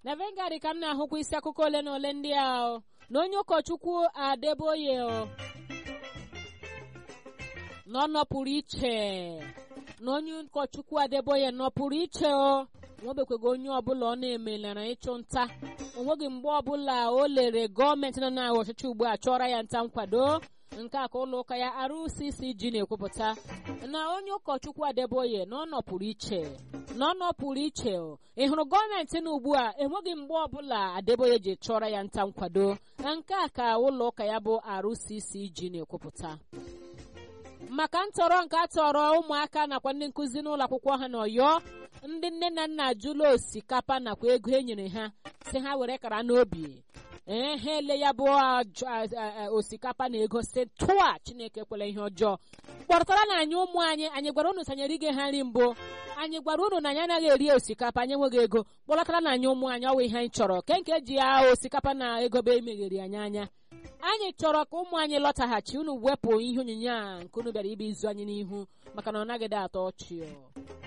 na vengari ka m na-ahụkwa isi akụkọ ole na ole ndị a na onye ụkọchukwu adeboye na ọ nọpụrụ iche na onye ụkọchukwu adeboye nọpụrụ iche o nwebekwego onye ọbụla ọ na-emelara ịchụ nta onweghị mgbe ọbụla o lere gọọmenti nọ na ọchịchị ugbu a chọrọ ya nta nkwado nke a ka ụlọ ụka ya RCCG na-ekwupụta na onye ụkọchukwu adeboye na ọ nọpụrụ iche na ọ nọpụrụ iche ị hụrụ gọọmenti na ugbu a enweghị mgbe ọbụla adeboye ji chọrọ ya nta nkwado na nke a ka ụlọ ụka ya bụ RCCG na-ekwupụta maka ntọrọ nke a tọrọ ụmụaka nakwa ndị nkụzi n'ụlọ akwụkwọ ha n'ọyọ ndị nne na nna ajụla osikapa nakwa ego e nyere ha si ha were kara n'obi ee ha ele ya bụ osikapa na ego si tụa chineke kwere ihe ọjọọ kpọrọtara na anyị ụmụ anyị anyị gwara unu sanyere ige ha nri mbụ anyị gwara unu na anyị anaghị eri osikapa anyị enweghị ego kpọrọtara na anyị ụmụ anyị ọwa ihe anyị chọrọ ke nke ji ya osikapa na ego be emeghere anyị anya anyị chọrọ ka ụmụ anyị lọtaghachi unu wepụ ihe onyinye a nke unu bịara ibe izu anyị n'ihu maka na ọ naghịdị atọ ọchị